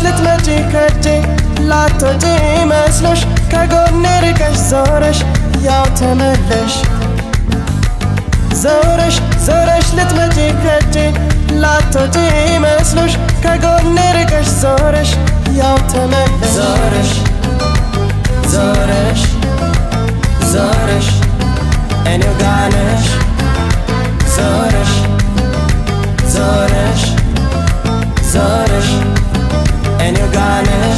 ልትመጪ ከጄ ላትወጪ መስሎሽ ከጎኔ ርቀሽ ዞረሽ ያው ተመለሽ ዞረሽ ዞረሽ ልትመጪ ከጄ ላትወጪ መስሎሽ ከጎኔ ርቀሽ ዞረሽ ያው ተመለሽ ዞረሽ ዞረሽ ዞረሽ እኔው ጋር ነሽ ዞረሽ ዞረሽ ዞረሽ እኔው ጋር ነሽ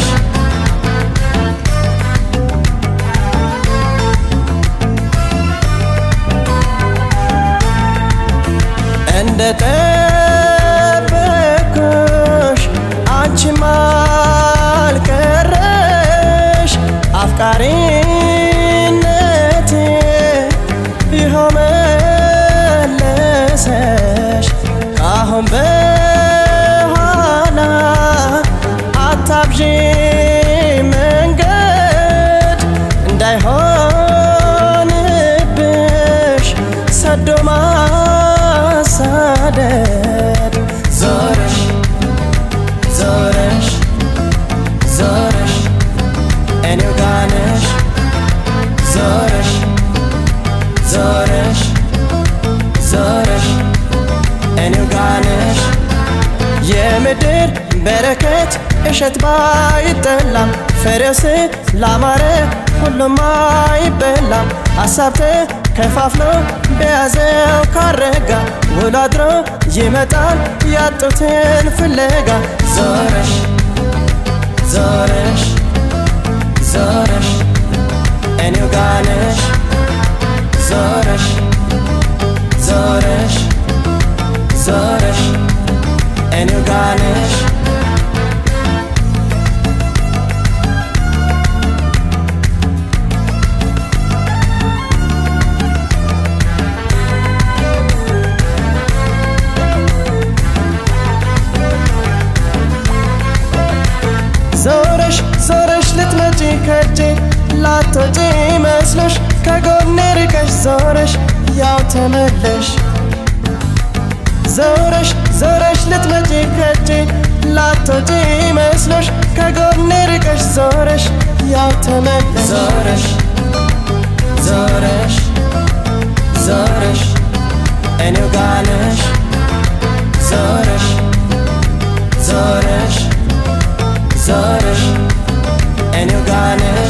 እንደ ጠበኩሽ አንቺም አልቀረሽ አፍቃሪነቴ ይኸው መለሰሽ ካሁን በኋላ አታብዢ መንገድ እንዳይሆንብሽ ሰዶ ማሳደድ ዞረሽ ዞረሽ ዞረሽ እኔው ጋር ነሽ ዞረሽ ዞረሽ ዞረሽ እኔው ጋር ነሽ የምድር በረከት እሸት ባይጠላም ፍሬውስ ላማረ ሁሉም አይበላም ሀሳብ ተከፋፍሎ በያዘው ካረጋ ውሎ አድሮ ይመጣል ያጡትን ፍለጋ ዞረሽ ዞረሽ ዞረሽ እኔው ጋር ነሽ ዞረሽ ዞረሽ ዞረሽ እኔው ጋር ነሽ ዞረሽ ዞረሽ ልትመጪ ከጄ ላትወጪ መስሎሽ ከጎኔ ርቀሽ ዞረሽ ያው ተመለሽ ዞረሽ ዞረሽ ልትመጪ ከጄ ላትወጪ መስሎሽ ከጎኔ ርቀሽ ዞረሽ ያው ተመለሽ ዞረሽ ዞረሽ ዞረሽ እኔው ጋር ነሽ ዞረሽ ዞረሽ ዞረሽ እኔው ጋር ነሽ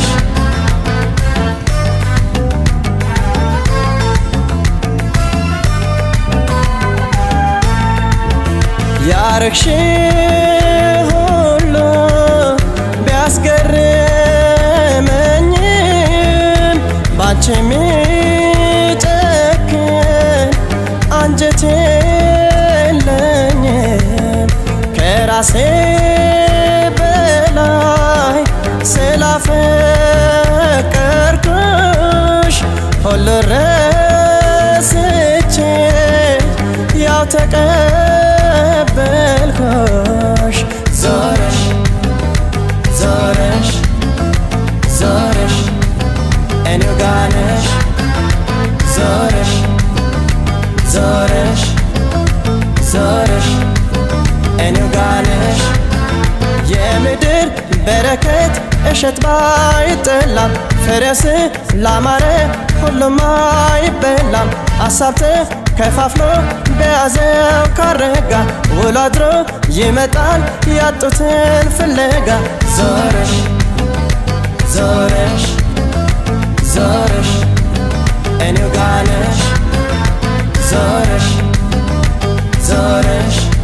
ያረግሽ ሁሉ ቢያስገርመኝም ባንቺ የሚጨክን አንጀት የለኝም ከራሴ በላይ ስላፈቀርኩሽ ሁሉ ረስቼ ያው ተቀበልኩሽ ዞረሽ ዞረሽ ዞረሽ እኔው ጋር ነሽ ዞረሽ ዞረሽ ዞረሽ እኔው ጋር ነሽ የምድር በረከት እሸት ባይጠላም ፍሬውስ ላማረ ሁሉም አይበላም ሀሳብ ተከፋፍሎ በያዘው ካረጋ ውሎ አድሮ ይመጣል ያጡትን ፍለጋ ዞረሽ ዞረሽ ዞረሽ እኔው ጋር ነሽ ዞረሽ ዞረሽ